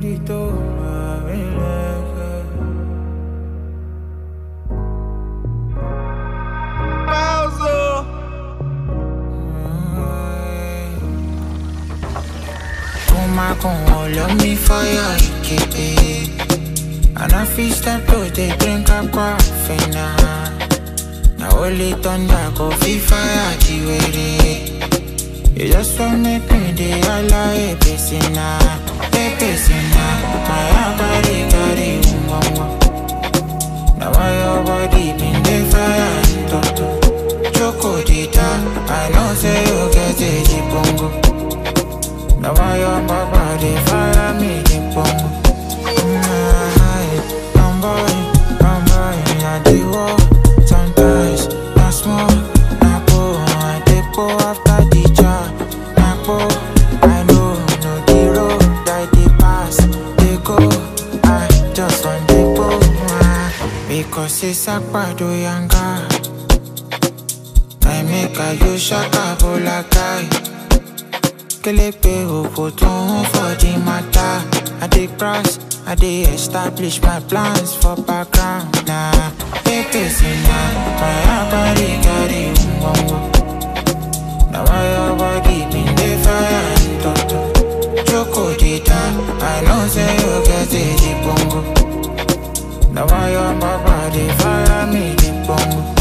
maldito babileje. Pausa. Kuma con all of me fire, ikebe. And I feel start to dey drink a coffee now. Now only thunder go feel fire jiwere. You just want make me dey holla a pesina, a pesina. My heart carry carry umwamwa. Now why your body been dey fire and toto. Choco dita, I know say you get a jibongo. Now why your papa dey fire me jibongo. I'm boy, I'm boy, I dey walk. Sometimes, na small, na go, I dey go after the jar. Na go, I know, no the road, I dey pass, dey go. I just want dey go, ah, because it's akpado yanga. I make a you shaka bolakai. Kelepe opoton for the matter. I dey cross, I dey establish my plans for background. Nah, pepe sina, my body carry umwamwa. Now why your body been dey fire and toto. Choco dita, I know say you get a jibongo. Now why your papa dey fire me jibongo.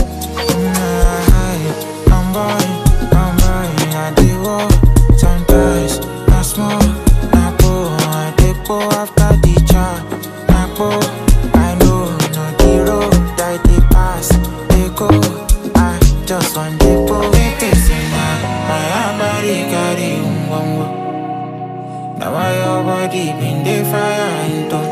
Nah, I'm boy, I'm boy, I dey walk. Sometimes, na small, na go, I dey go after the jar. Na go, I know, no the road, I dey pass, dey go. I just want dey go. Pepe sina, my body carry umwamwa. Now why your body been dey fire and toto.